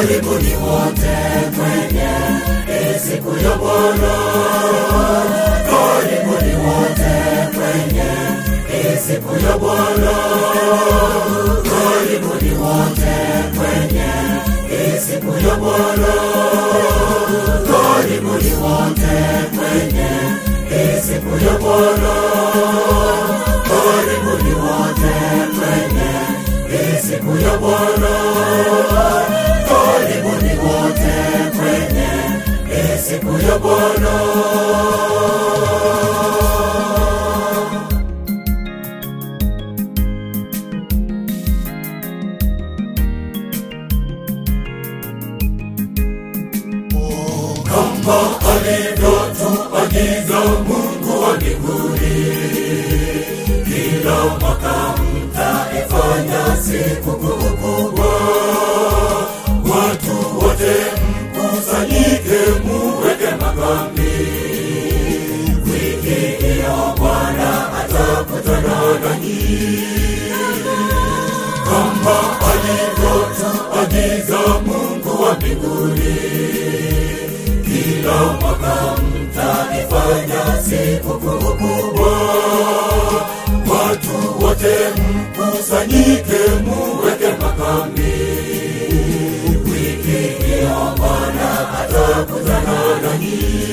karibuni wote kwenye hii siku ya Bwana, karibuni wote kwenye hii siku ya Bwana, karibuni wote kwenye hii siku ya Bwana, karibuni wote kwenye hii siku ya Bwana, karibuni wote kwenye hii siku ya Bwana, karibuni wote kwenye hii siku ya Bwana. kama alivyotuagiza Mungu wa mbinguni, kila mwaka mtaifanya sikukuu kubwa, watu wote mkusanyike, muweke makambi. Wiki hiyo Bwana atakutana nanyi kama alivyotuagiza Mungu wa mbinguni kila mwaka mtaifanya sikukuu kubwa, watu wote mkusanyike, muweke makambi. Wiki hiyo Bwana atakutana nanyi.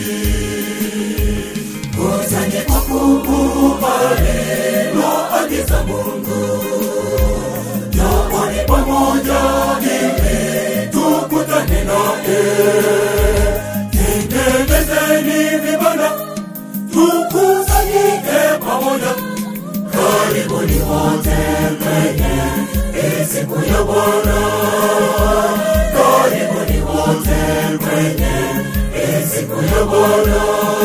Kusanyiko kubwa liloagiza Mungu, njooni pamoja ili tukutane naye tengenezeni vibanda tukusanyike pamoja karibuni wote kwenye hii siku ya bwana karibuni wote kwenye hii siku ya bwana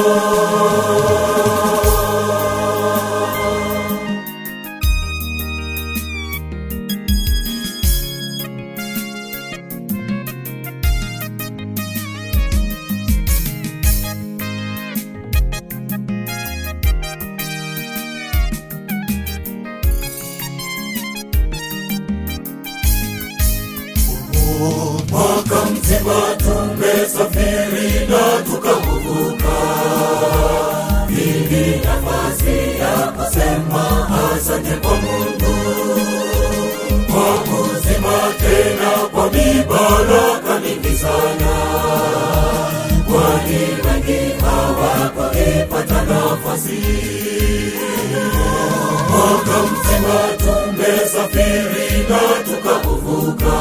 mwaka mzima tumesafiri na tukavuka ili nafasi ya kusema asante kwa mungu kwa kuzima tena kwa mibaraka mingi sana kwani wengi hawakuipata nafasi mwaka mzima tumesafiri na tukavuka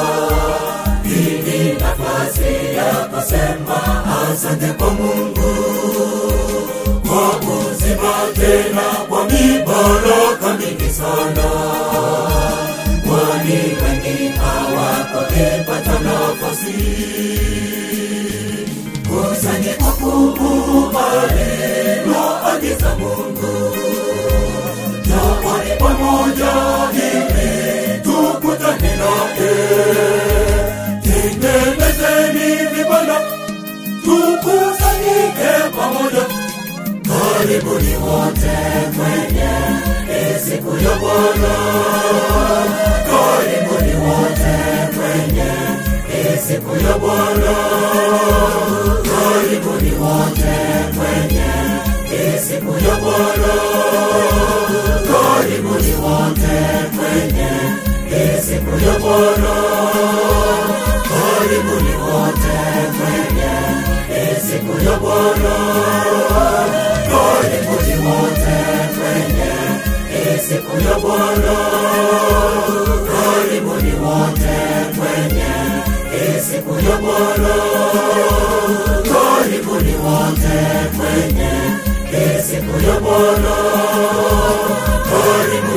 ili nafasi ya kusema asante kwa Mungu kwa kuzima tena kwa mibaraka mingi sana, kwani wengi hawakupata nafasi. Kusanyiko kubwa liloagiza Mungu, njooni pamoja ili tukutane naye tengenezeni vibanda tukusanyike pamoja karibuni wote kwenye hii siku ya bwana karibuni wote kwenye hii siku ya bwana karibuni wote kwenye hii siku ya bwana karibuni wote kwenye hii siku ya bwana karibuni wote kwenye hii siku ya Bwana, karibuni wote kwenye hii siku ya Bwana, karibuni wote kwenye hii siku ya Bwana, karibuni wote kwenye hii siku ya Bwana, karibuni